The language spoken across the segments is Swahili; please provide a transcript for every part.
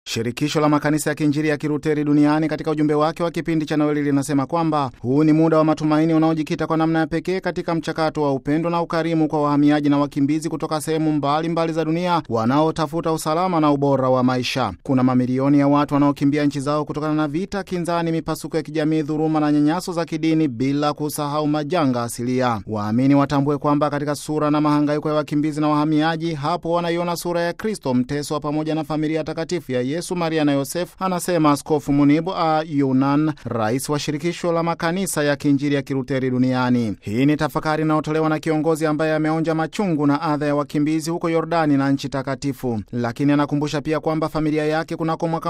Shirikisho la makanisa ya kiinjili ya Kiruteri duniani katika ujumbe wake wa kipindi cha Noeli linasema kwamba huu ni muda wa matumaini unaojikita kwa namna ya pekee katika mchakato wa upendo na ukarimu kwa wahamiaji na wakimbizi kutoka sehemu mbalimbali za dunia wanaotafuta usalama na ubora wa maisha. Kuna mamilioni ya watu wanaokimbia nchi zao kutokana na vita, kinzani, mipasuko ya kijamii, dhuluma na nyanyaso za kidini, bila kusahau majanga asilia. Waamini watambue kwamba katika sura na mahangaiko ya wakimbizi na wahamiaji, hapo wanaiona sura ya Kristo mteswa pamoja na familia takatifu ya Yesu, Maria na Yosefu, anasema Askofu Munibu a Yunan, rais wa shirikisho la makanisa ya kiinjili ya Kiruteri duniani. Hii ni tafakari inayotolewa na kiongozi ambaye ameonja machungu na adha ya wakimbizi huko Yordani na nchi takatifu, lakini anakumbusha pia kwamba familia yake kunako mwaka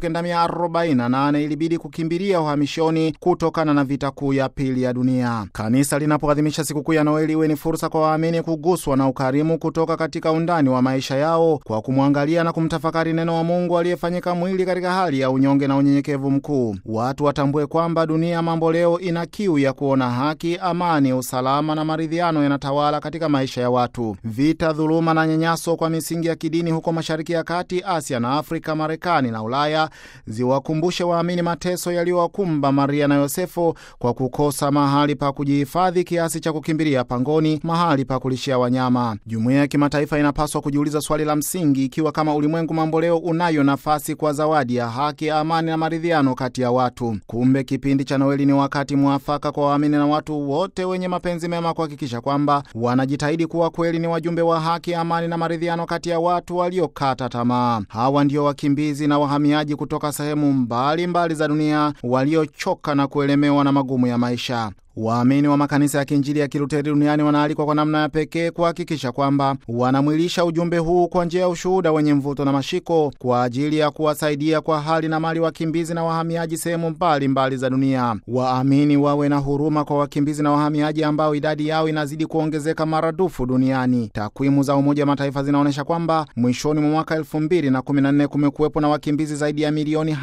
1948 ilibidi kukimbilia uhamishoni kutokana na vita kuu ya pili ya dunia. Kanisa linapoadhimisha sikukuu ya Noeli iwe ni fursa kwa waamini kuguswa na ukarimu kutoka katika undani wa maisha yao kwa kumwangalia na kumtafakari neno wa Mungu aliyefanyika mwili katika hali ya unyonge na unyenyekevu mkuu. Watu watambue kwamba dunia mambo leo ina kiu ya kuona haki, amani, usalama na maridhiano yanatawala katika maisha ya watu. Vita, dhuluma na nyanyaso kwa misingi ya kidini huko Mashariki ya Kati, Asia na Afrika, Marekani na Ulaya ziwakumbushe waamini mateso yaliyowakumba Maria na Yosefu kwa kukosa mahali pa kujihifadhi kiasi cha kukimbilia pangoni, mahali pa kulishia wanyama. Jumuiya ya kimataifa inapaswa kujiuliza swali la msingi, ikiwa kama ulimwengu mambo leo unayo nafasi kwa zawadi ya haki, amani na maridhiano kati ya watu. Kumbe kipindi cha Noeli ni wakati mwafaka kwa waamini na watu wote wenye mapenzi mema kuhakikisha kwamba wanajitahidi kuwa kweli ni wajumbe wa haki, amani na maridhiano kati ya watu waliokata tamaa. Hawa ndio wakimbizi na wahamiaji kutoka sehemu mbalimbali mbali za dunia waliochoka na kuelemewa na magumu ya maisha. Waamini wa makanisa ya kiinjili ya Kiluteri duniani wanaalikwa kwa namna ya pekee kuhakikisha kwamba wanamwilisha ujumbe huu kwa njia ya ushuhuda wenye mvuto na mashiko kwa ajili ya kuwasaidia kwa hali na mali wakimbizi na wahamiaji sehemu mbalimbali za dunia. Waamini wawe na huruma kwa wakimbizi na wahamiaji ambao idadi yao inazidi kuongezeka maradufu duniani. Takwimu za Umoja wa Mataifa zinaonyesha kwamba mwishoni mwa mwaka 2014 kumekuwepo na wakimbizi zaidi ya milioni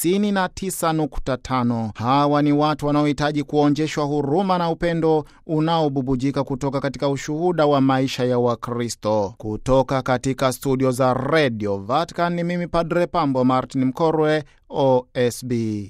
59.5. Hawa ni watu wanaohitaji kuonjeshwa huruma na upendo unaobubujika kutoka katika ushuhuda wa maisha ya Wakristo. Kutoka katika studio za Radio Vatican ni mimi Padre Pambo Martin Mkorwe, OSB.